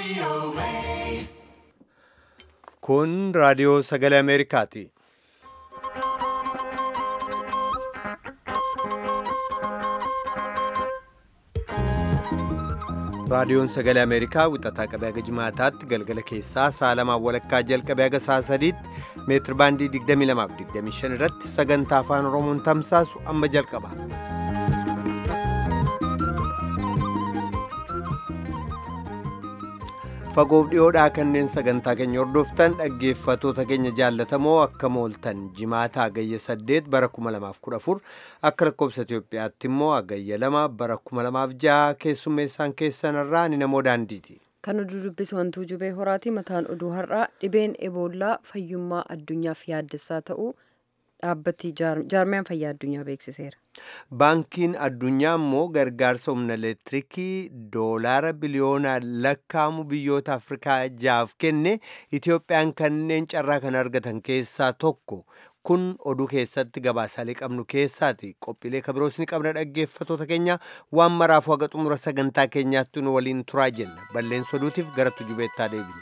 Kun raadiyoo sagalee Ameerikaati. Raadiyoon sagalee Ameerikaa wixataa qabee haga jimaataatti galgala keessaa sa'a lamaan walakkaa jalqabee haga sa'a sadiitti meetir baandii 22 fi 25 irratti sagantaa afaan Oromoon tamsaasu amma jalqaba. Fagoof dhiyoodhaa kanneen sagantaa keenya hordoftan dhaggeeffatoota keenya jaallatamoo akka mooltan jimaataa hagayya 8 bara 2014 akka lakkoobsa Itoophiyaatti immoo hagayya 2 bara 2006 keessummeessaan keessanirraa ni namoo daandiiti. Kan oduu dubbisu wantuu jubee horaati mataan oduu har'aa dhibeen eboollaa fayyummaa addunyaaf yaaddessaa ta'uu dhaabbati jaarmiyaan fayyaa addunyaa beeksiseera. Baankiin addunyaa immoo gargaarsa humna elektiriikii doolaara biliyoonaan lakkaa'amu biyyoota Afrikaa jaaf kenne Itoophiyaan kanneen carraa kan argatan keessaa tokko. Kun oduu keessatti gabaasaalee qabnu keessaati. Qophiilee kabiroos ni qabna dhaggeeffatoota keenya waan maraafuu haga xumura sagantaa keenyaatti nu waliin turaa jenna. Balleessa oduutiif gara tujubeettaa deebina.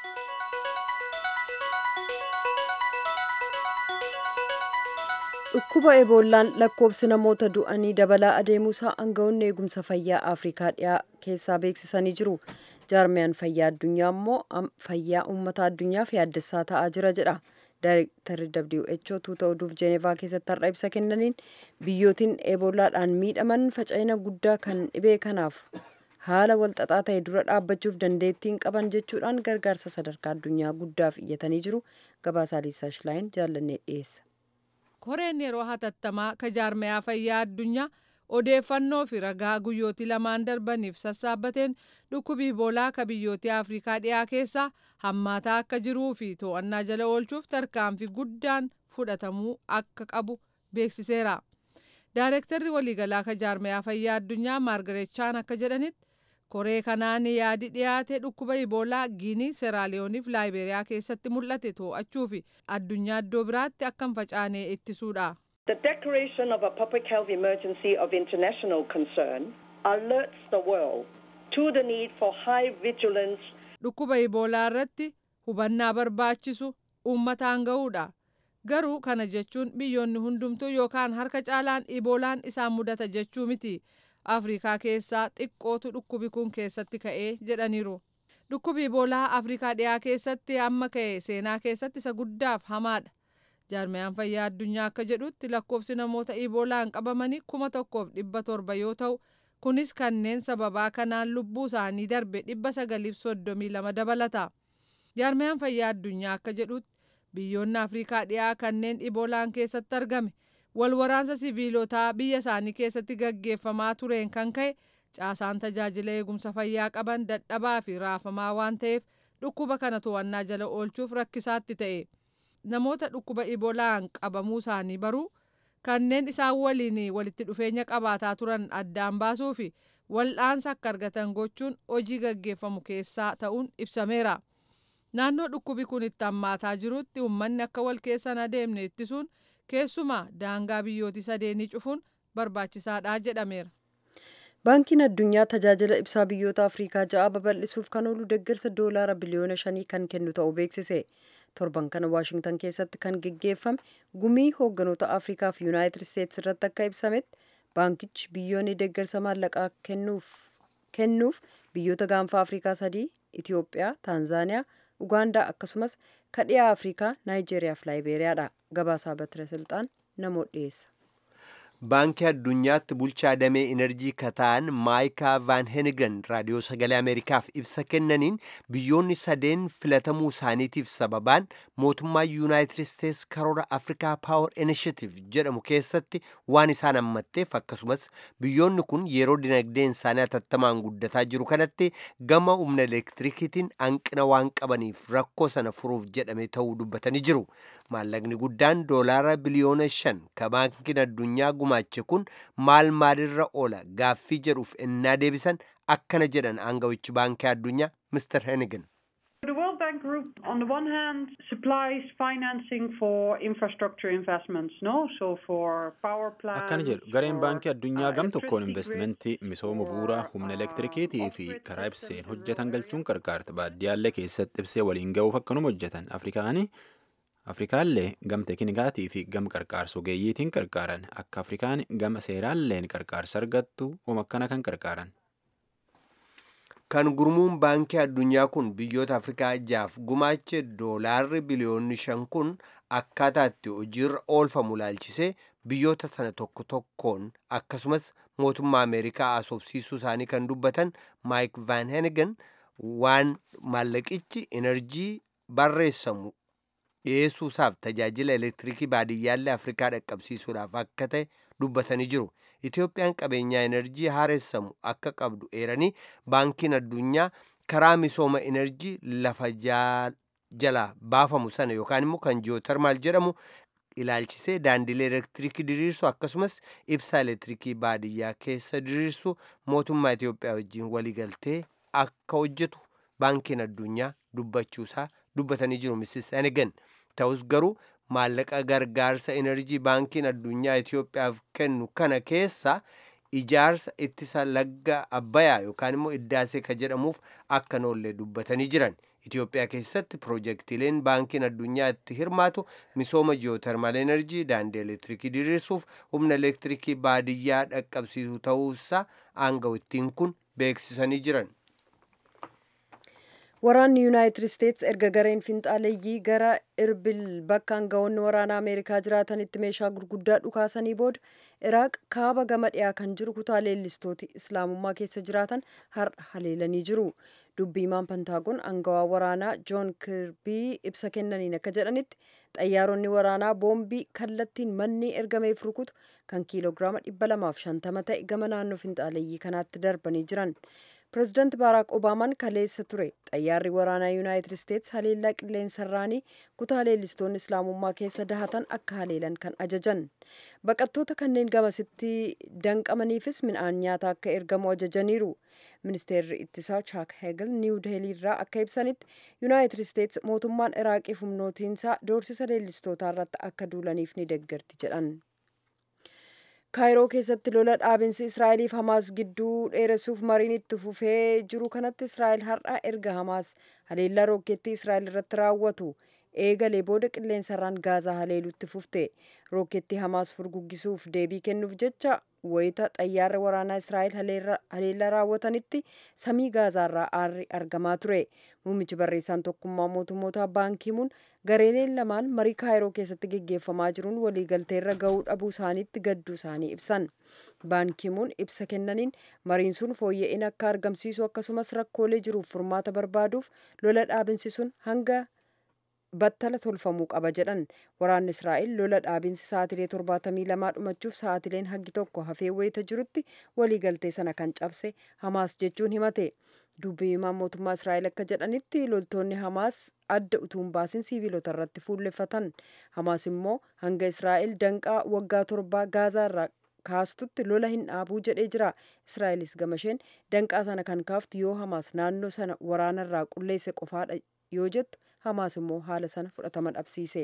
Dhukkuba eeboollaan lakkoobsi namoota du'anii dabalaa adeemuusaa aangawoonni eegumsa fayyaa Afrikaa dhiyaa keessaa beeksisanii jiru. Jaarmiyaan fayyaa addunyaa immoo fayyaa uummata addunyaaf yaaddessaa ta'aa jira jedha. Daayirektarri WHO tuuta oduuf Jeenevaa keessatti har'a ibsa kennaniin biyyootiin eeboolaadhaan miidhaman faca'ina guddaa kan dhibee kanaaf haala walxaxaa ta'e dura dhaabbachuuf dandeettiin qaban jechuudhaan gargaarsa sadarkaa addunyaa guddaaf iyyatanii jiru. Gabaasaa Liisaa Shilaayin jaallannee dhiyeessa. koreen yeroo hatattamaa ka jaarmayaa fayyaa addunyaa odeeffannoo fi ragaa guyyootii lamaan darbaniif sassaabbateen dhukkubi iboolaa ka biyyoota afrikaa dhiyaa keessaa hammaataa akka jiruu fi to'annaa jala oolchuuf tarkaanfii guddaan fudhatamuu akka qabu beeksiseera. Daayirektarri waliigalaa ka jaarmayaa fayyaa addunyaa maargareet chaan akka jedhanitti koree kanaan yaadi dhiyaate dhukkuba iboolaa giinii seeraaliyooniif laayiberiyaa keessatti mul'ate to'achuu fi addunyaa iddoo biraatti akka hin facaane ittisuudha. The declaration of a public health emergency of international concern alerts the world to the need for high vigilance. Dhukkuba iboolaa irratti hubannaa barbaachisu uummataan ga'uudha. Garuu kana jechuun biyyoonni hundumtuu yookaan harka caalaan iboolaan isaan mudata jechuu miti. afrikaa keessaa xiqqootu dhukkubi kun keessatti ka'ee jedhaniiru dhukkubi iboolaa afrikaa dhiyaa keessatti amma ka'e seenaa keessatti isa guddaaf hamaadha jaarmiyaan fayyaa addunyaa akka jedhutti lakkoofsi namoota iboolaan qabamanii kuma tokkoof dhibba torba yoo ta'u kunis kanneen sababaa kanaan lubbuu isaanii darbe dhibba sagaliif soddomii lama dabalata jaarmiyaan fayyaa addunyaa akka jedhutti biyyoonni afrikaa dhiyaa kanneen iboolaan keessatti argame walwaraansa siviilotaa biyya isaanii keessatti gaggeeffamaa tureen kan ka'e caasaan tajaajila eegumsa fayyaa qaban dadhabaa fi raafamaa waan ta'eef dhukkuba kana to'annaa jala oolchuuf rakkisaatti ta'e namoota dhukkuba iboolaan qabamuu isaanii baruu kanneen isaan waliin walitti dhufeenya qabaataa turan addaan baasuu fi wal'aansa akka argatan gochuun hojii gaggeeffamu keessaa ta'uun ibsameera naannoo dhukkubi kun itti hammaataa jirutti uummanni akka wal keessan adeemne ittisuun keessumaa daangaa biyyooti sadeenii cufuun barbaachisaadha jedhameera. Baankiin addunyaa tajaajila ibsaa biyyoota Afrikaa ja'a babal'isuuf kan oolu deeggarsa doolaara biliyoona shanii kan kennu ta'uu beeksise. Torban kana Waashingtan keessatti kan geggeeffame gumii hoogganoota Afrikaa fi Yuunaayitid Isteetsi irratti akka ibsametti baankichi biyyoonni deeggarsa maallaqaa kennuuf biyyoota gaanfa Afrikaa sadii Itiyoophiyaa, Taanzaaniyaa, Ugaandaa akkasumas kadhiyaa Afrikaa Naayijeeriyaa fi Laayiberiyaadha. Gabaasaa Batira Silxaan namoota dhiyeessa. Baankii addunyaatti bulchaa damee enerjii kataan maayikaa van henigan raadiyoo sagalee ameerikaaf ibsa kennaniin biyyoonni sadeen filatamuu isaaniitiif sababaan mootummaa yuunaayitid isteets karoora afrikaa paawar inishatiif jedhamu keessatti waan isaan hammatteef akkasumas biyyoonni kun yeroo dinagdeen isaanii hatattamaan guddataa jiru kanatti gama humna elektirikiitiin hanqina waan qabaniif rakkoo sana furuuf jedhame ta'uu dubbatanii jiru maallaqni guddaan doolaara biliyoona shan ka baankiin addunyaa gumaache kun maal maalirra oola gaaffii jedhuuf ennaa deebisan akkana jedhan aangawichi baankii addunyaa Mr. Hennigan. The World Bank Group, on the one hand, supplies financing for infrastructure investments, no? So for power plants. Akkana jedhu gareen for, baankii addunyaa uh, gam tokkoon electricity investimentii grids, misooma for, bu'uuraa humna uh, elektirikiitii fi off-grid karaa ibseen systems in hojjetan rural galchuun areas. qarqaarta baadiyyaallee keessatti ibsee waliin ga'uuf akkanuma hojjetan afrikaanii afrikaallee gam teeknikaatii fi gam qarqaarsa ogeeyyiitiin qarqaaran akka afrikaan gama seeraalleen qarqaarsa argattu oma akkana kan qarqaaran. kan gurmuun baankii addunyaa kun biyyoota afrikaa jaaf gumaache doolaarri biliyoonni shan kun akkaataa itti hojiirra oolfamu laalchisee biyyoota sana tokko tokkoon akkasumas mootummaa ameerikaa asoobsiisuu isaanii kan dubbatan maayik van henigan waan maallaqichi enerjii barreessamu dhiyeessuusaaf tajaajila elektiriikii baadiyyaallee afrikaa dhaqqabsiisuudhaaf akka ta'e dubbatanii jiru. Itoophiyaan qabeenyaa enerjii haaressamu akka qabdu eeranii baankiin addunyaa karaa misooma enerjii lafa jalaa baafamu sana yookaan immoo kan jiyootarmaal jedhamu ilaalchisee daandilee elektiriikii diriirsu akkasumas ibsaa elektiriikii baadiyyaa keessa diriirsu mootummaa Itoophiyaa wajjin waliigaltee akka hojjetu baankiin addunyaa dubbachuusaa dubbatanii jiru Mrs. Senegan. Ta'us garuu maallaqa gargaarsa enerjii baankiin addunyaa Itoophiyaaf kennu kana keessa ijaarsa ittisa lagga abbayaa yookaan immoo iddaasee ka jedhamuuf akka noollee dubbatanii jiran. Itoophiyaa keessatti piroojeektiileen baankiin addunyaa itti hirmaatu misooma jiyootarmaal enerjii daandii elektiriikii diriirsuuf humna elektiriikii baadiyyaa dhaqqabsiisu ta'uusaa aangawittiin kun beeksisanii jiran. Waraanni Yuunaayitid Isteets erga gareen finxaaleeyyii gara Irbil bakka aangawoonni waraanaa Ameerikaa jiraatanitti meeshaa gurguddaa dhukaasanii booda Iraaq kaaba gama dhiyaa kan jiru kutaa leellistooti Islaamummaa keessa jiraatan har'a haleelanii jiru. Dubbii himaan Pantaagoon aangawaa waraanaa Joon Kirbii ibsa kennaniin akka jedhanitti xayyaaronni waraanaa boombii kallattiin manni ergameef rukutu kan kiiloogiraama 250 ta'e gama naannoo finxaaleeyyii kanaatti darbanii jiran. pireezidaanti baaraak obaamaan kaleessa ture xayyaarri waraanaa yuunaayitid isteets haleellaa qilleensarraanii kutaa leellistoonni islaamummaa keessa dahatan akka haleelan kan ajajan baqattoota kanneen gamasitti danqamaniifis midhaan nyaataa akka ergamu ajajaniiru ministeerri ittisaa chaak hegel niiw deeliirraa akka ibsanitti yuunaayitid isteets mootummaan iraaqiif humnootiinsaa doorsisa leellistootaa irratti akka duulaniif ni deeggarti jedhan. kaayiroo keessatti lola dhaabinsi israa'eliif hamaas gidduu dheeressuuf mariin itti fufee jiru kanatti israa'el har'a erga hamaas haleellaa rookeettii israa'el irratti raawwatu eegalee booda qilleensarraan gaazaa haleelutti fufte rookeettii hamaas furguggisuuf deebii kennuuf jecha wayita xayyaarra waraanaa israa'el haleellaa raawwatanitti samii gaazaarraa aarri argamaa ture muummichi barreessaan tokkummaa mootummoota baankiimuun gareeleen lamaan marii kaayiroo keessatti geggeeffamaa jiruun waliigalteerra ga'uu dhabuu isaaniitti gadduu isaanii ibsan baankiimuun ibsa kennaniin mariin sun fooyya'in akka argamsiisu akkasumas rakkoolee jiruuf furmaata barbaaduuf lola dhaabinsi sun hanga battala tolfamuu qaba jedhan waraanni israa'el lola dhaabinsi sa'aatilee torbaatamii lamaa dhumachuuf sa'aatileen haggi tokko hafee wayita jirutti waliigaltee sana kan cabse hamaas jechuun himate dubbii himaan mootummaa israa'el akka jedhanitti loltoonni hamaas adda utuun baasin siiviilota irratti fuulleffatan hamaas immoo hanga israa'el danqaa waggaa torbaa gaazaa irraa kaastutti lola hin dhaabuu jedhee jira israa'elis gamasheen danqaa sana kan kaaftu yoo hamaas naannoo sana waraana irraa qulleesse qofaadha yoo jettu hamaas immoo haala sana fudhatama dhabsiise.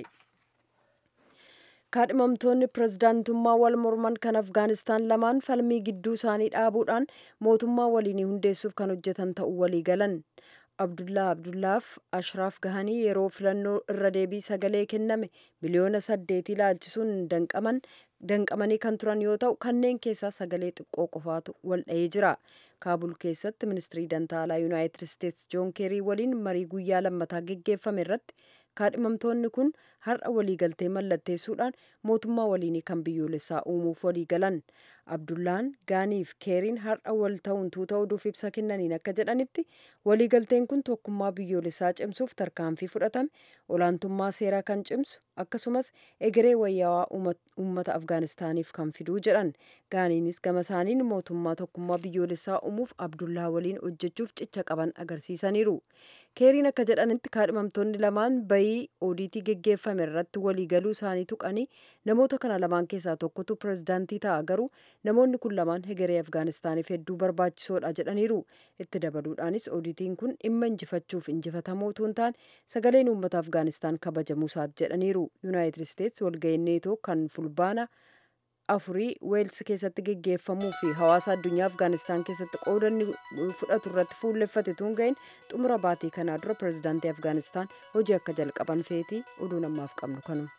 kaadhimamtoonni pirezidaantummaa wal morman kan afgaanistaan lamaan falmii gidduu isaanii dhaabuudhaan mootummaa waliinii hundeessuuf kan hojjetan ta'uu walii galan abdullaa abdullaaf ashraaf gahanii yeroo filannoo irra deebii sagalee kenname miliyoona saddeetii laalchisuun danqaman danqamanii kan turan yoo ta'u kanneen keessaa sagalee xiqqoo qofaatu wal dha'ee jira kaabul keessatti ministirii dantaalaa yuunaayitid isteets joon keerii waliin marii guyyaa lammataa geggeeffame irratti kaadhimamtoonni kun har'a waliigaltee mallatteessuudhaan mootummaa waliinii kan biyyoolessaa uumuuf waliigalan abdullaan gaaniif keeriin har'a wal ta'uun tuuta oduuf ibsa kennaniin akka jedhanitti waliigalteen kun tokkummaa biyyoolessaa cimsuuf tarkaanfii fudhatame olaantummaa seeraa kan cimsu akkasumas egeree wayyaawaa uummata afgaanistaaniif kan fiduu jedhan gaaniinis gama isaaniin mootummaa tokkummaa biyyoolessaa uumuuf abdullaa waliin hojjechuuf cicha qaban agarsiisaniiru keeriin akka jedhanitti kaadhimamtoonni lamaan bayii oodiitii geggeeffame irratti waliigaluu isaanii tuqanii namoota kana lamaan keessaa tokkotu pirezidaantii ta'a garuu namoonni kun lamaan hegeree afgaanistaaniif hedduu barbaachisoodha jedhaniiru itti dabaluudhaanis oodiitiin kun dhimma injifachuuf injifatamoo utuu hin taane sagaleen uummata afgaanistaan kabajamuusaati jedhaniiru yuunaayitid isteetsi walga'ii neetoo kan fulbaana afurii weels keessatti geggeeffamuu fi hawaasa addunyaa afgaanistaan keessatti qoodanni fudhatu irratti fuulleffate tun ga'in xumura baatii kanaa dura pirezidaantii afgaanistaan hojii akka jalqaban feetii oduu namaaf qabnu kanuma.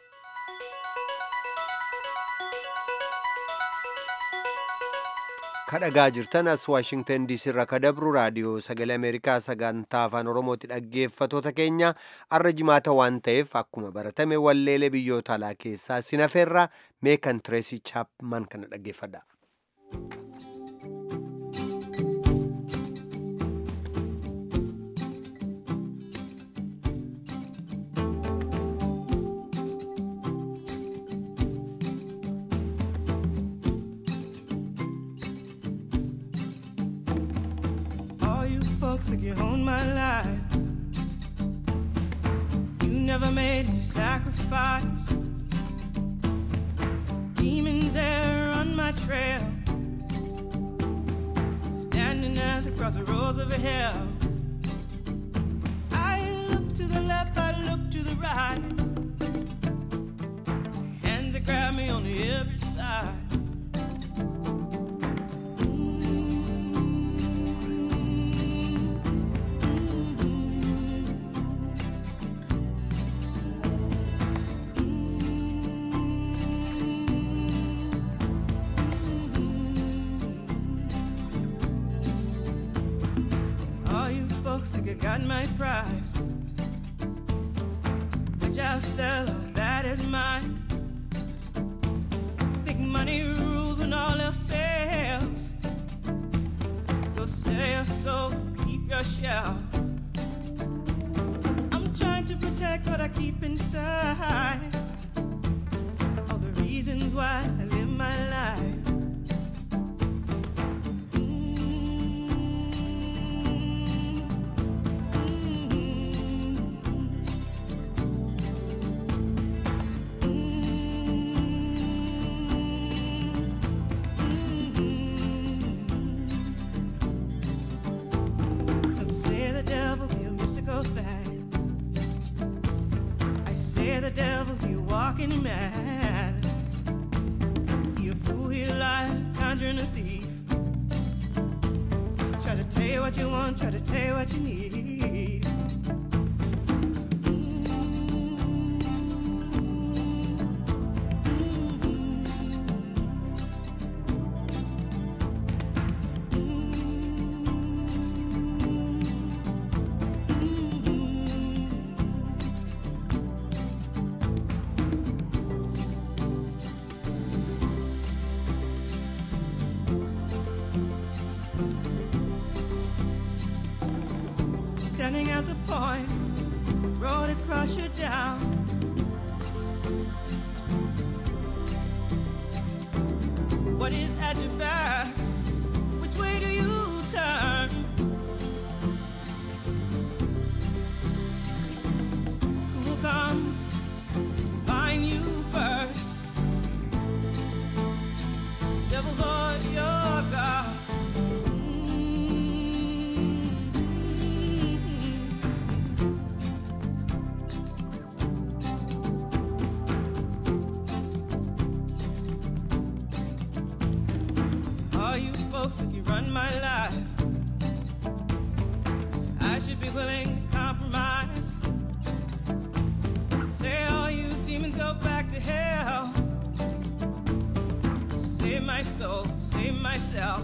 kadhagaa jirtan as waashingtan diisii irraa kadabru raadiyoo sagalee ameerikaa sagantaa afaan oromooti dhaggeeffatoota keenya arra jimaata waan ta'eef akkuma baratame walleelee biyyoota alaa keessaa sinafeerraa meekan tireesii chaapman kana dhaggeeffadha. folks like you own my life. You never made any sacrifice. Demons there on my trail. I'm standing at the crossroads of hell. I look to the left, I look to the right. Hands that grab me on every side. folks think I got my price. I just sell all that is mine. Think money rules when all else fails. Go sell your soul, keep your shell. I'm trying to protect what I keep inside. All the reasons why I live my life. the devil, he walking mad. He a fool, he a liar, conjuring a thief. Try to tell you what you want, try to tell you what you need. standing at the point, road across you down. What is at your back? Which way do you turn? Who will come find you first? Devils or your gods? All you folks that you run my life. I should be willing to compromise. Say all you demons go back to hell. Save my soul, save myself.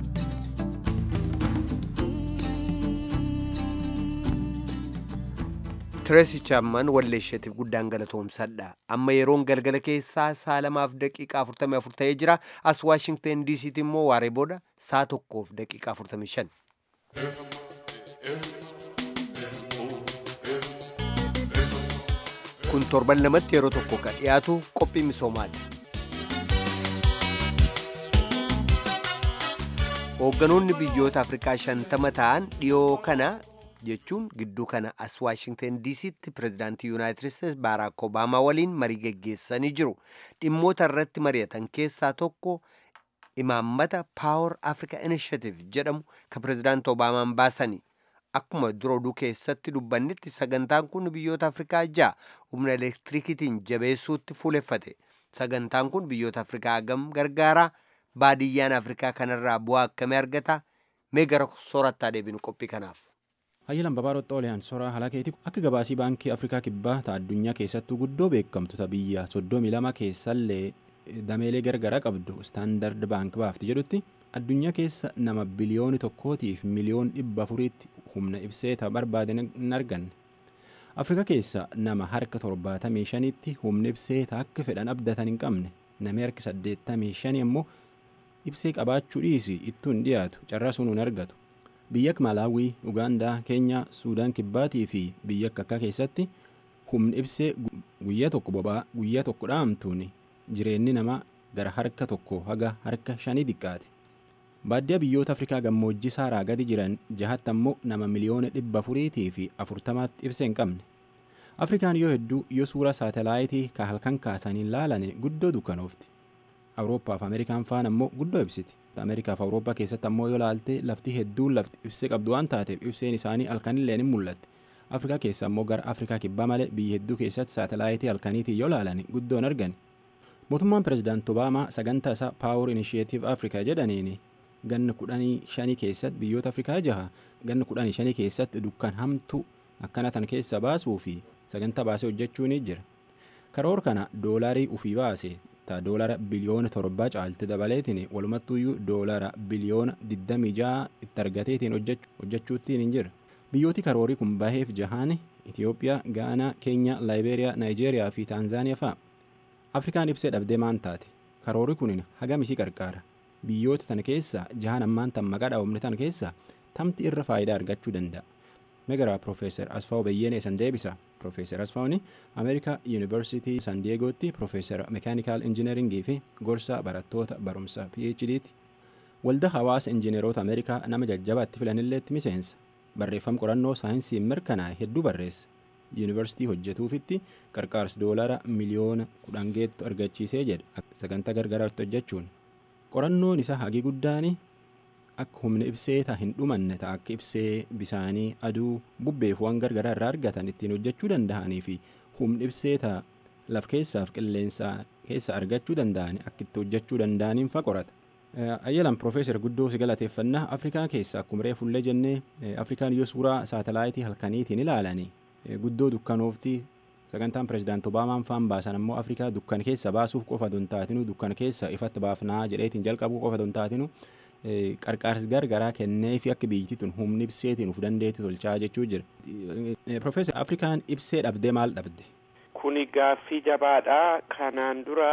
Tireesii Chaapman walleesheetiif guddaan galatoomsadha. Amma yeroon galgala keessaa saa lamaaf daqiiqaa 44 ta'ee jira. As Waashingten DC'tti immoo waaree booda saa tokkoof daqiiqaa 45. Kun torban lamatti yeroo tokko kan dhiyaatu qophii misoomaati. Hoogganoonni biyyoota Afrikaa shantama ta'an dhiyoo kana jechuun gidduu kana as waashingtan diisitti pirezidaantii yuunaayitid isteets baaraak obaamaa waliin marii geggeessanii jiru dhimmoota irratti mari'atan keessaa tokko imaammata paawar africa initiative jedhamu ka pirezidaanti obaamaan baasanii akkuma dura oduu keessatti dubbannetti sagantaan kun biyyoota afrikaa ja'a humna elektirikiitiin jabeessuutti fuuleffate sagantaan kun biyyoota afrikaa hagam gargaaraa baadiyyaan afrikaa kanarraa bu'aa akkamii argata mee gara soorattaa deebinu qophii kanaaf. hayyalan babaaroo xooliyaan soraa halakeeti akka gabaasii baankii afrikaa kibbaa ta addunyaa keessattuu guddoo beekamtu ta biyya soddomii lama keessallee dameelee gargaraa qabdu istaandard baank baafti jedhutti addunyaa keessa nama biliyooni tokkootiif miliyoon dhibba afuriitti humna ibsee ta barbaadan hin arganne afrika keessa nama harka torbaatamii shanitti humna ibsee ta akka fedhan abdatan hin qabne namni harki saddeettamii shanii immoo ibsee qabaachuu dhiisi ittuu hin dhiyaatu carraa sun hin argatu biyya akka malaawii ugaandaa keenyaa suudaan kibbaatii fi biyya akka akka keessatti humni ibsee guyyaa tokko boba'aa guyyaa tokko dhaamtuun jireenyi namaa gara harka tokko haga harka shanii xiqqaate baadiyyaa biyyoota afrikaa gammoojjii saaraa gadi jiran jahatti ammoo nama miliyoona dhibba afuriitii fi afurtamaatti ibsee hin qabne afrikaan yoo hedduu yoo suura saatalaayitii ka halkan kaasaniin laalane guddoo dukkanoofti awurooppaa fi ameerikaan faan ammoo guddoo ibsiti ameerikaa fi awurooppaa keessatti ammoo yoo laalte lafti hedduun lafti ibsee qabdu waan taateef ibseen isaanii halkanillee ni mul'atti afrikaa keessa ammoo gara afrikaa kibbaa malee biyya hedduu keessatti saatalaayitii halkaniitiin yoo laalan guddoon argan mootummaan pirezidaanti obaamaa sagantaa isaa paawur inishiyeetiif afrikaa jedhaniin ganna kudhanii shanii keessatti biyyoota afrikaa jaha ganna kudhanii shanii keessatti dukkan hamtuu akkana tan keessa baasuu fi sagantaa baasee hojjechuu ni jira karoor kana doolaarii ufii baase ta doolara biliyoona torbaa caalti dabaleetiin walumattuuyyuu doolara biliyoona 26 itti argateetiin hojjechuuttiin hin jira biyyooti karoorii kun baheef jahaan itiyoophiyaa gaanaa keenyaa laayibeeriyaa naayijeeriyaa fi taanzaaniyaa fa'a afrikaan ibsee dhabdee maan taate karoorii kun hagam isii qarqaara biyyoota tana keessa jahaan ammaan tan maqaa dhaabamne tana keessa tamti irra faayidaa argachuu danda'a megaraa piroofeesar asfaaw beyyenee san deebisa piroofeesar asfaawni ameerikaa yuunivarsitii san diyeegootti piroofeesar mekaanikaal injineeringii fi gorsaa barattoota barumsa phditti waldaa hawaasa injineeroota ameerikaa nama jajjabaatti filanilleetti miseensa barreeffama qorannoo saayinsiin mirkanaa'e hedduu barreessa yuunivarsitii hojjetuufitti qarqaarsi doolara miliyoona kudhan geettu argachiisee jedha sagantaa gargaraatti hojjechuun qorannoon isaa hagii guddaani akka humna ibsee ta hin dhumanne ta akka ibsee bisaanii aduu bubbeef waan gargaraa irraa argatan ittiin hojjechuu danda'anii fi humna ibsee ta laf keessaaf qilleensa keessa argachuu danda'ani akka itti hojjechuu danda'aniin fa qorata. ayyalan piroofeesar guddoo si galateeffannaa afrikaa keessa akkuma reefullee jennee afrikaan yoo suuraa saatalaayitii halkaniitiin ilaalanii guddoo dukkanoofti sagantaan pirezidaant obaamaan faan baasan ammoo afrikaa dukkan keessa baasuuf qofa don taatinu dukkan keessa ifatti baafnaa jedheetiin jalqabuu qofa don taatinu qarqaarsi gargaraa kennee fi akka biyyittii tun humni ibseetiin uf dandeetti tolchaa jechuu jira. Piroofeesar Afrikaan ibsee dhabdee maal dhabde? Kuni gaaffii jabaadha. Kanaan dura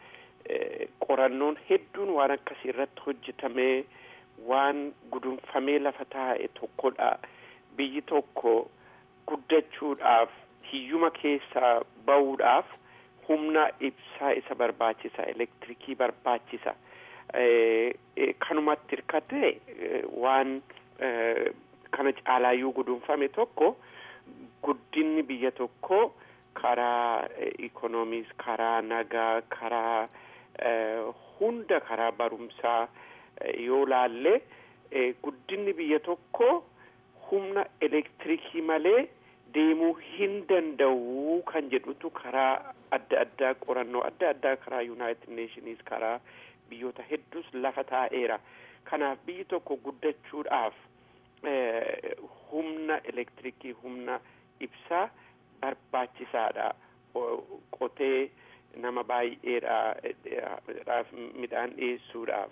qorannoon hedduun waan akkasii irratti hojjetamee waan gudunfamee lafa taa'e tokkodha. Biyyi tokko guddachuudhaaf hiyyuma keessaa ba'uudhaaf humna ibsaa isa barbaachisa elektirikii barbaachisa. kanumatti hirkate waan kana caalaayyuu gudunfame tokko guddinni biyya tokko karaa ikoonomiis karaa nagaa karaa hunda karaa barumsaa yoo laalle guddinni biyya tokko humna elektirikii malee deemuu hin danda'u kan jedhutu karaa adda addaa qorannoo adda addaa karaa yuunaayitid neeshiniis karaa biyyoota hedduus lafa taa'eera kanaaf biyyi tokko guddachuudhaaf humna elektirikii humna ibsaa barbaachisaadha qotee nama baay'eedhaaf midhaan dhiyeessuudhaaf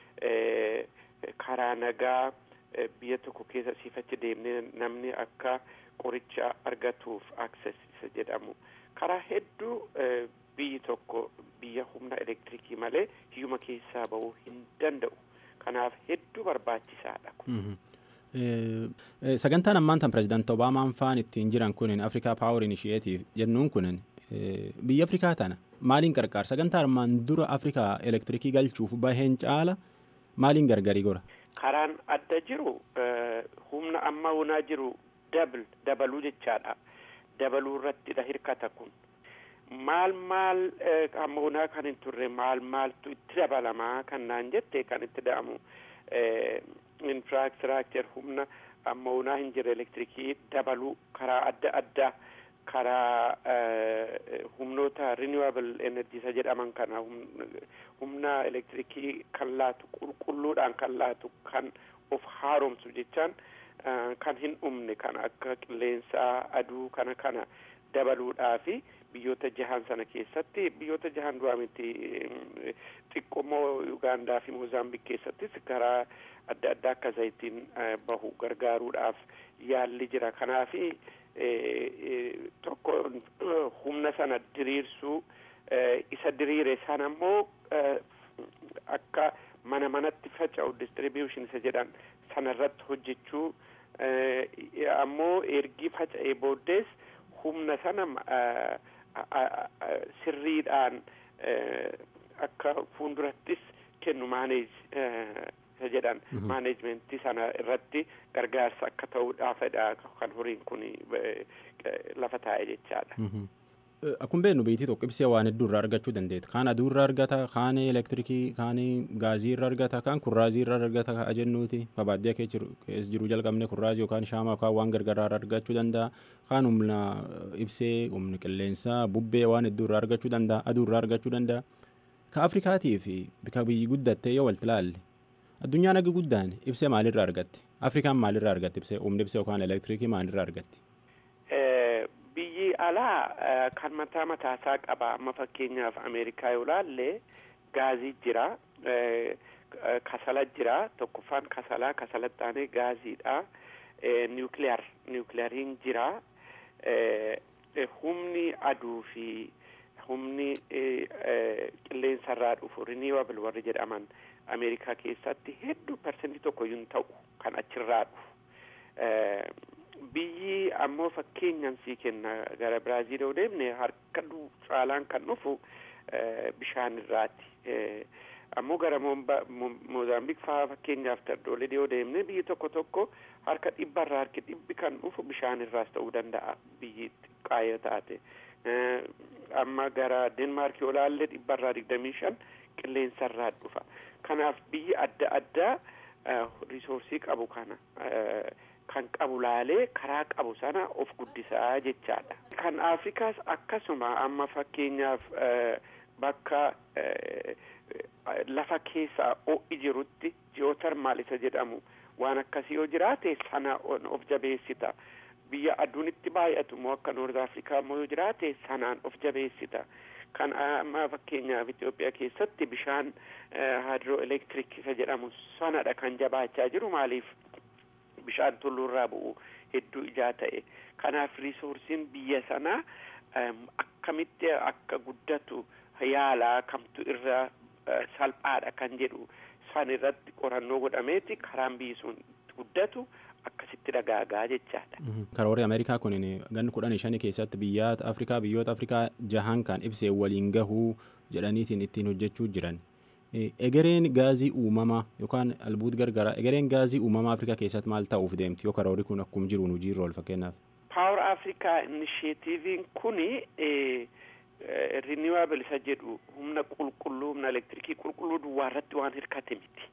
karaa nagaa biyya tokko keessa siifachi deemnee namni akka qoricha argatuuf access isa jedhamu karaa hedduu biyyi tokko biyya humna elektirikii malee hiyyuma keessaa bahuu hin danda'u kanaaf hedduu barbaachisaadha sagantaan ammaan tan pirezidaanti obaamaan faan ittiin jiran kunin afrikaa paawur inishiyeetiif jennuun kunin biyya afrikaa tana maaliin qarqaara sagantaa armaan dura afrikaa elektirikii galchuuf baheen caala maaliin gargarii gora karaan adda jiru humna amma wonaa jiru dabl dabaluu jechaadha dabaluu irrattidha hirkata kun maal maal ammoonaa kan hin turre maal maaltu itti dabalamaa kan naan jette kan itti da'amu infraastrakcher humna ammoonaa hin jirre elektirikii dabaluu karaa adda addaa karaa humnoota renewable energy isa jedhaman kana humna elektirikii kan laatu qulqulluudhaan kan laatu kan of haaromsu jechaan kan hin dhumne kan akka qilleensaa aduu kana kana dabaluudhaafi biyyoota jahan sana keessatti biyyoota jahan duraa miti xiqqoomoo Ugaandaa fi Moozaambiik keessattis karaa adda addaa akka zayitiin bahu gargaaruudhaaf yaalli jira kanaafi tokko humna sana diriirsuu isa diriire sana immoo akka mana manatti faca'u distribution isa jedhan sanarratti hojjechuu ammoo ergi faca'ee booddees humna sana sirriidhaan akka fuuldurattis kennu maaneej isa jedhan maaneejmentii sana irratti gargaarsa akka ta'uudhaafidha kan horiin kun lafa taa'e jechaadha. Akkuma beeknu biitii tokko ibsee waan hedduu irraa argachuu dandeetta. Kaan aduu irraa argata, kaan elektirikii, kaan gaazii irraa argata, kaan kurraazii irraa argata kaa jennuuti. Baadiyyaa keessa jiru jalqabne kurraazii yookaan shaamaa yookaan waan gargaraa irraa argachuu danda'a. Kaan humna ibsee, humna qilleensaa, bubbee waan hedduu irraa argachuu danda'a, aduu irraa argachuu danda'a. Ka Afrikaatii fi bika biyyi guddattee yoo walti ilaalle addunyaan agi guddaan ibsee maalirraa argatti? Afrikaan maalirraa argatti ibsee humni ibsee yookaan elektirikii maalirraa argatti? biyyi alaa kan mataa mataasaa qaba amma fakkeenyaaf ameerikaa yoo laalle gaazii jira kasala jira tokkoffaan kasalaa kasalatti aanee gaaziidha niwukileer niwukileeriin jira humni aduu fi humni qilleensarraa dhufu riniwabl warri jedhaman ameerikaa keessatti hedduu parsentii tokko yuun ta'u kan achirraa dhufu biyyi ammoo fakkeenyaan sii kenna gara biraaziil yoo deemne harka caalaan kan dhufu bishaan irraati ammoo gara moozaambiik faa fakkeenyaaf tardoolee yoo deemne biyyi tokko tokko harka dhibbarraa harki dhibbi kan dhufu bishaan irraas ta'uu danda'a biyyi xiqqaayoo taate amma gara denmaark yoo laalle dhibbarraa digdamii shan qilleensarraa dhufa kanaaf biyyi adda addaa risoorsii qabu kana kan qabu laalee karaa qabu sana of guddisaa jechaadha. Kan Afrikaas akkasuma amma fakkeenyaaf bakka lafa keessaa ho'i jirutti ji'ootarmaal isa jedhamu waan akkasii yoo jiraate sana of jabeessita. Biyya aduun itti baay'atu moo akka Noord Afrikaa immoo yoo jiraate sanaan of jabeessita. Kan amma fakkeenyaaf Itoophiyaa keessatti bishaan haadroo elektiriik isa jedhamu sanadha kan jabaachaa jiru maaliif bishaan tulluurraa bu'u hedduu ijaa ta'e kanaaf riisoorsiin biyya sanaa akkamitti akka guddatu yaalaa kamtu irra salphaadha kan jedhu san irratti qorannoo godhameeti karaan biyyi sun guddatu akkasitti dagaagaa jechaadha. Karoorri Ameerikaa kun ganni kudhanii shanii keessatti biyyoota Afrikaa biyyoota Afrikaa jahan kan ibsee waliin gahuu jedhaniitiin ittiin hojjechuu jiran. egereen gaazii uumamaa yookaan albuut gargaraa egereen gaazii uumamaa afrikaa keessatti maal ta'uuf deemti yoo karoorri kun akkuma jiruun hojiirra ool fakkeenyaaf. Power Africa Initiative'n kuni renewable isa jedhu humna qulqulluu humna elektirikii qulqulluu duwwaa irratti waan hirkate miti.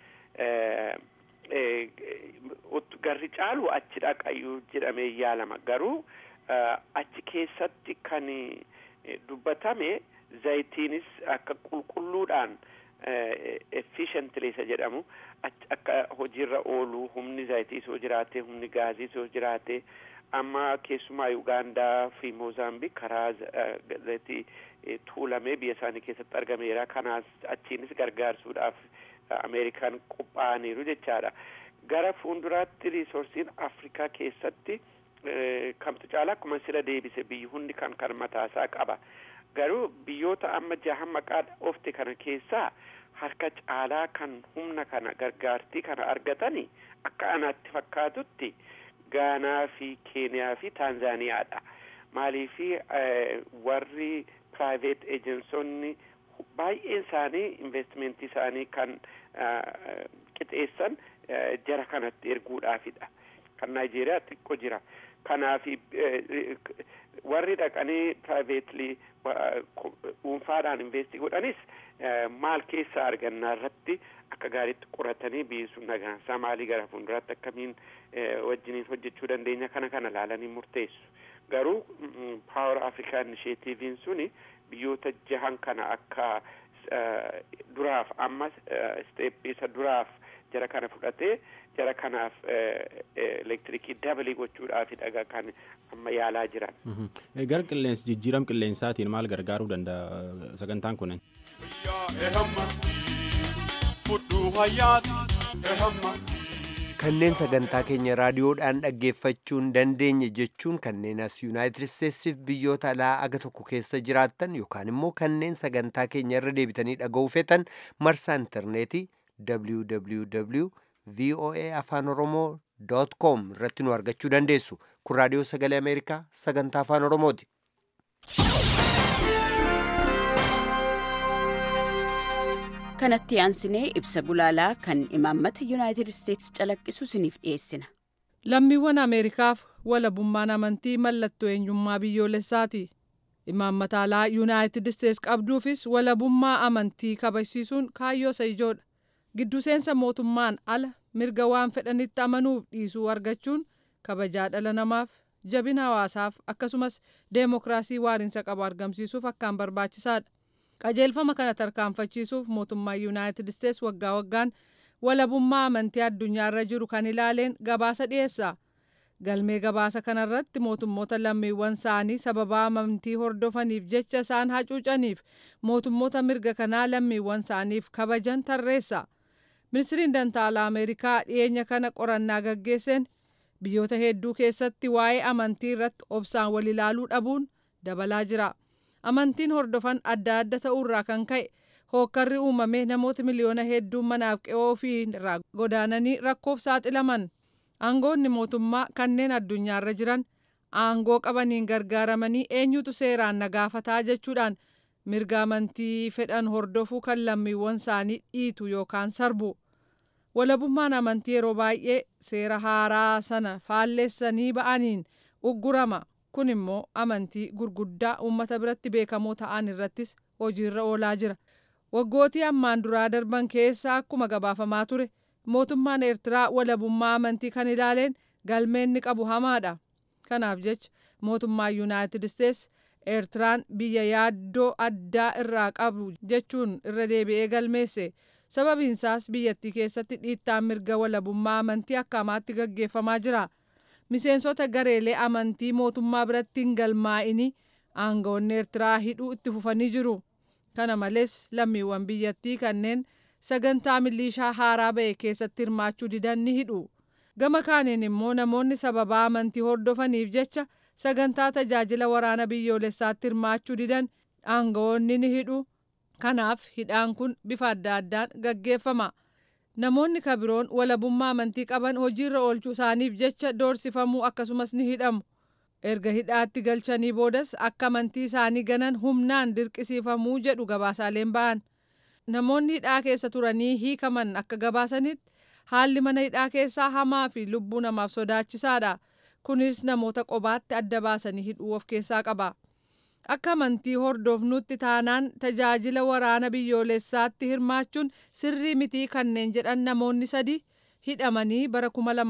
Garri caalu achi dhaqayyuu jedhamee yaalama garuu achi keessatti kan dubbatame zayitiinis akka qulqulluudhaan efficiently isa jedhamu akka hojiirra oolu humni zayitiis yoo jiraate humni gaaziis yoo jiraate amma keessumaa Ugaandaa fi Moozaambiik karaa zayitii tuulamee biyya isaanii keessatti argameera kanaas achiinis gargaarsuudhaaf Ameerikaan qophaa'aniiru jechaadha. Gara fuulduraatti riisorsiin Afrikaa keessatti kamtu caalaa akkuma sila deebise biyyi hundi kan kan mataasaa qaba. Garuu biyyoota amma jahan maqaa ofte kana keessaa harka caalaa kan humna kana gargaartii kana argatani akka anaatti fakkaatutti Gaanaa fi Keeniyaa fi Taanzaaniyaadha. Maaliifi warri private ejensonni baay'een isaanii investimentii isaanii kan qixeessan jara kanatti erguudhaafidha. kan naayijeeriyaa xiqqoo jira kanaaf warri dhaqanii piraayiveetlii dhuunfaadhaan investi godhanis maal keessa argannaa irratti akka gaariitti qoratanii biyyi nagaansaa maalii gara fuulduraatti akkamiin wajjiniin hojjechuu dandeenya kana kana laalanii murteessu garuu paawer afrikaa inisheetiiviin suni biyyoota jahan kana akka duraaf amma isteeppii isa duraaf jara kana fudhatee jara kanaaf elektirikii dabalii gochuudhaafi dhaga kan amma yaalaa jiran. Gara qilleensi jijjiiram qilleensaatiin maal gargaaruu danda'a sagantaan kunin? kanneen sagantaa keenya raadiyoodhaan dhaggeeffachuu hin dandeenye jechuun kanneen as yuunaayitid isteetsiif biyyoota alaa aga tokko keessa jiraattan yookaan immoo kanneen sagantaa keenya irra deebitanii dhaga'uu feetan marsaa intarneetii www voa afaan oromoo com irratti nu argachuu dandeessu kun raadiyoo sagalee ameerikaa sagantaa afaan oromooti. kanatti aansinee ibsa gulaalaa kan imaammata yuunaayitid isteetsi calaqqisu isiniif dhiyeessina. lammiiwwan ameerikaaf walabummaan amantii mallattoo eenyummaa biyyoolessaati imaammata alaa yuunaayitid isteetsi qabduufis walabummaa amantii kabajsiisuun kaayyoo isa ijoodha giddu seensa mootummaan ala mirga waan fedhanitti amanuuf dhiisuu argachuun kabajaa dhala namaaf jabina hawaasaaf akkasumas deemokiraasii waariinsa qabu argamsiisuuf akkaan barbaachisaadha. qajeelfama kana tarkaanfachiisuuf mootummaan yuunaayitid isteetsi waggaa waggaan walabummaa amantii addunyaarra jiru kan ilaaleen gabaasa dhiyeessa galmee gabaasa kanarratti mootummoota lammiiwwan isaanii sababa amantii hordofaniif jecha isaan hacuucaniif mootummoota mirga kanaa lammiiwwan isaaniif kabajan tarreessa ministiriin dantaalaa ameerikaa dhiyeenya kana qorannaa gaggeesseen biyyoota hedduu keessatti waa'ee amantii irratti obsaan wal ilaaluu dhabuun dabalaa jira. amantiin hordofan adda adda ta'uurraa kan ka'e hookkarri uumamee namoota miliyoona hedduun manaaf qe'oo ofii irraa godaananii rakkoof saaxilaman aangoonni mootummaa kanneen addunyaarra jiran aangoo qabaniin gargaaramanii eenyutu seeraan nagaafataa jechuudhaan mirga amantii fedhan hordofuu kan lammiiwwan isaanii dhiitu yookaan sarbu walabummaan amantii yeroo baay'ee seera haaraa sana faalleessanii ba'aniin uggurama. kun immoo amantii gurguddaa uummata biratti beekamoo ta'an irrattis hojiirra oolaa jira waggootii ammaan duraa darban keessa akkuma gabaafamaa ture mootummaan eertiraa walabummaa amantii kan ilaaleen galmeenni qabu hamaadha kanaaf jecha mootummaan yuunaayitid isteetsi eertiraan biyya yaaddoo addaa irraa qabu jechuun irra deebi'ee galmeesse sababiinsaas biyyattii keessatti dhiittaan mirga walabummaa amantii akkamaatti gaggeeffamaa jira. miseensota gareelee amantii mootummaa biratti hin galmaa'ini aangawoonni eertiraa hidhuu itti fufanii jiru kana malees lammiiwwan biyyattii kanneen sagantaa milishaa haaraa ba'e keessatti hirmaachuu didan ni hidhu gama kaaniin immoo namoonni sababaa amantii hordofaniif jecha sagantaa tajaajila waraana biyyoolessaatti hirmaachuu didan aangawoonni ni hidhu kanaaf hidhaan kun bifa adda addaan gaggeeffama. namoonni kabiroon walabummaa amantii qaban hojiirra oolchuu isaaniif jecha doorsifamuu akkasumas ni hidhamu erga hidhaatti galchanii boodas akka amantii isaanii ganan humnaan dirqisiifamuu jedhu gabaasaaleen ba'an namoonni hidhaa keessa turanii hiikaman akka gabaasanitti haalli mana hidhaa keessaa hamaa fi lubbuu namaaf sodaachisaadha kunis namoota qobaatti adda baasanii hidhuu of keessaa qaba. akka amantii hordofnutti taanaan tajaajila waraana biyyoolessaatti hirmaachuun sirrii mitii kanneen jedhan namoonni sadi hidhamanii bara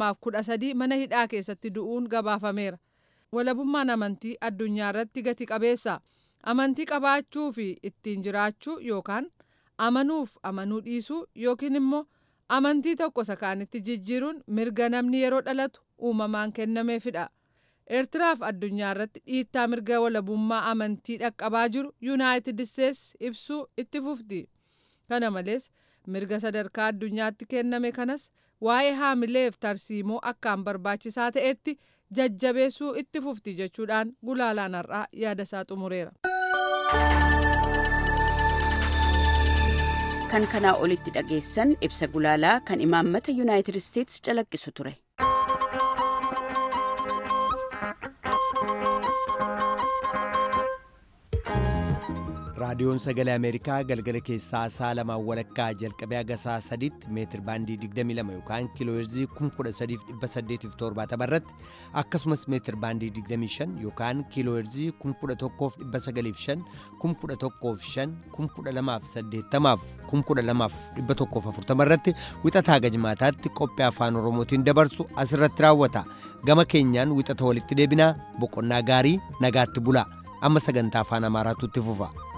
2013 mana hidhaa keessatti du'uun gabaafameera. Walabummaan amantii addunyaa irratti gati qabeessa. Amantii qabaachuu fi ittiin jiraachuu yookaan amanuuf amanuu dhiisuu yookiin immoo amantii tokko sakaanitti jijjiiruun mirga namni yeroo dhalatu uumamaan kennameefidha. eertiraaf addunyaa irratti dhiittaa mirga walabummaa amantii dhaqqabaa jiru yuunaayitid isteetsi ibsuu itti fufti kana malees mirga sadarkaa addunyaatti kenname kanas waa'ee haamileef tarsiimoo akkaan barbaachisaa ta'etti jajjabeessuu itti fufti jechuudhaan gulaalaan har'aa yaada isaa xumureera. kan kanaa olitti dhageessan ibsa gulaalaa kan imaammata yuunaayitid isteetsi calaqqisu ture. raadiyoon sagalee ameerikaa galgala keessaa saa lamaan walakkaa jalqabee haga saa sadiitti meetir baandii 22 yookaan kiilooherzii 13870 irratti akkasumas meetir baandii 25 yookaan kiilooherzii 11905 115 12080 12140 irratti wixataa gajmaataatti qophii afaan oromootiin dabarsu asirratti raawwata gama keenyaan wixata walitti deebinaa boqonnaa gaarii nagaatti bulaa amma sagantaa afaan amaaraatu itti fufa.